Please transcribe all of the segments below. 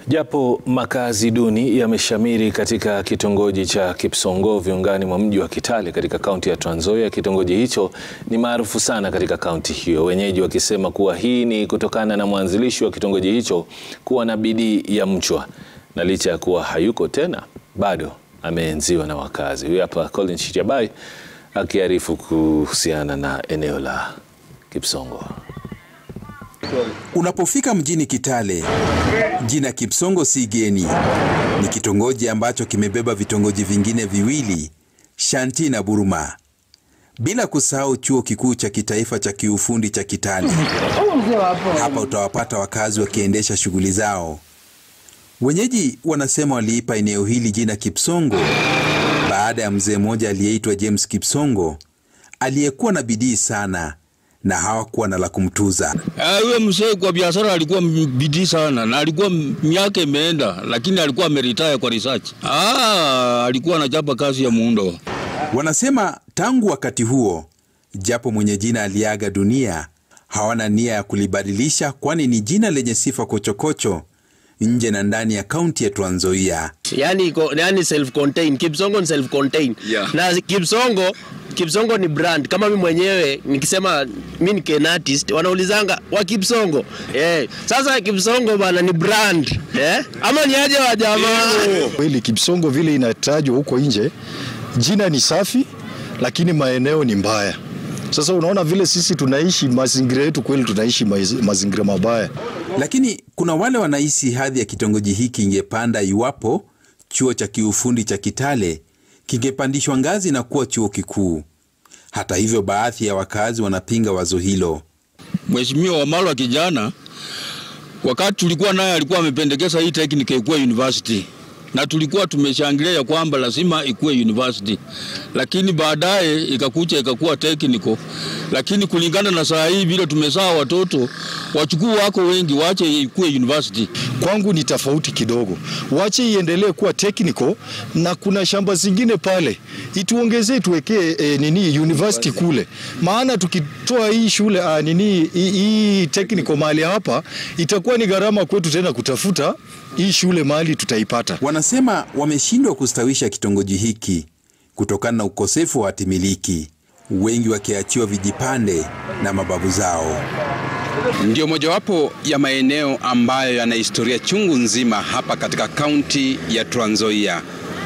Japo makazi duni yameshamiri katika kitongoji cha Kipsongo viungani mwa mji wa Kitale katika kaunti ya Trans Nzoia, kitongoji hicho ni maarufu sana katika kaunti hiyo, wenyeji wakisema kuwa hii ni kutokana na mwanzilishi wa kitongoji hicho kuwa na bidii ya mchwa, na licha ya kuwa hayuko tena bado ameenziwa na wakazi. Huyu hapa Colin Shitabai akiarifu kuhusiana na eneo la Kipsongo. Unapofika mjini Kitale, jina Kipsongo si geni. Ni kitongoji ambacho kimebeba vitongoji vingine viwili, Shanti na Buruma, bila kusahau chuo kikuu cha kitaifa cha kiufundi cha Kitale. Hapa utawapata wakazi wakiendesha shughuli zao. Wenyeji wanasema waliipa eneo hili jina Kipsongo baada ya mzee mmoja aliyeitwa James Kipsongo aliyekuwa na bidii sana na hawakuwa na la kumtuza. Huyo mzee kwa biashara alikuwa bidii sana na alikuwa miaka imeenda, lakini alikuwa ameritaya kwa research. Ah, alikuwa anachapa kazi ya muundo. Wanasema tangu wakati huo, japo mwenye jina aliaga dunia, hawana nia ya kulibadilisha, kwani ni jina lenye sifa kochokocho nje na ndani ya kaunti ya Trans Nzoia. Yani, yani self contained. Kipsongo ni self contained. Yeah. Na Kipsongo Kipsongo ni brand. Kama mimi mwenyewe nikisema mimi ni Ken artist, wanaulizanga wa Kipsongo. Eh, sasa Kipsongo bana ni brand. Eh? Ama ni aje wa jamaa? Kweli Kipsongo vile inatajwa huko nje, jina ni safi, lakini maeneo ni mbaya. Sasa unaona vile sisi tunaishi mazingira yetu, kweli tunaishi mazingira mabaya. Lakini kuna wale wanahisi hadhi ya kitongoji hiki ingepanda iwapo chuo cha kiufundi cha Kitale kingepandishwa ngazi na kuwa chuo kikuu. Hata hivyo, baadhi ya wakazi wanapinga wazo hilo. Mheshimiwa Wamalwa kijana, wakati tulikuwa naye alikuwa amependekeza hii teknika ikuwe university na tulikuwa tumeshangilia ya kwamba lazima ikuwe university, lakini baadaye ikakuja ikakuwa technical. Lakini kulingana na saa hii vile tumesaa watoto wachukuu wako wengi, wache ikuwe university. Kwangu ni tofauti kidogo, wache iendelee kuwa technical, na kuna shamba zingine pale ituongezee, tuwekee e, nini university kule, maana tukitoa hii shule a, nini hii, hii technical mahali hapa itakuwa ni gharama kwetu tena kutafuta hii shule mahali tutaipata. Wanasema wameshindwa kustawisha kitongoji hiki kutokana na ukosefu wa hatimiliki, wengi wakiachiwa vijipande na mababu zao. Ndio mojawapo ya maeneo ambayo yana historia chungu nzima hapa katika kaunti ya Trans Nzoia.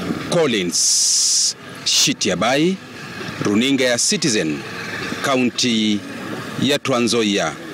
Collins Shitiabai, runinga ya Citizen, kaunti ya Trans Nzoia.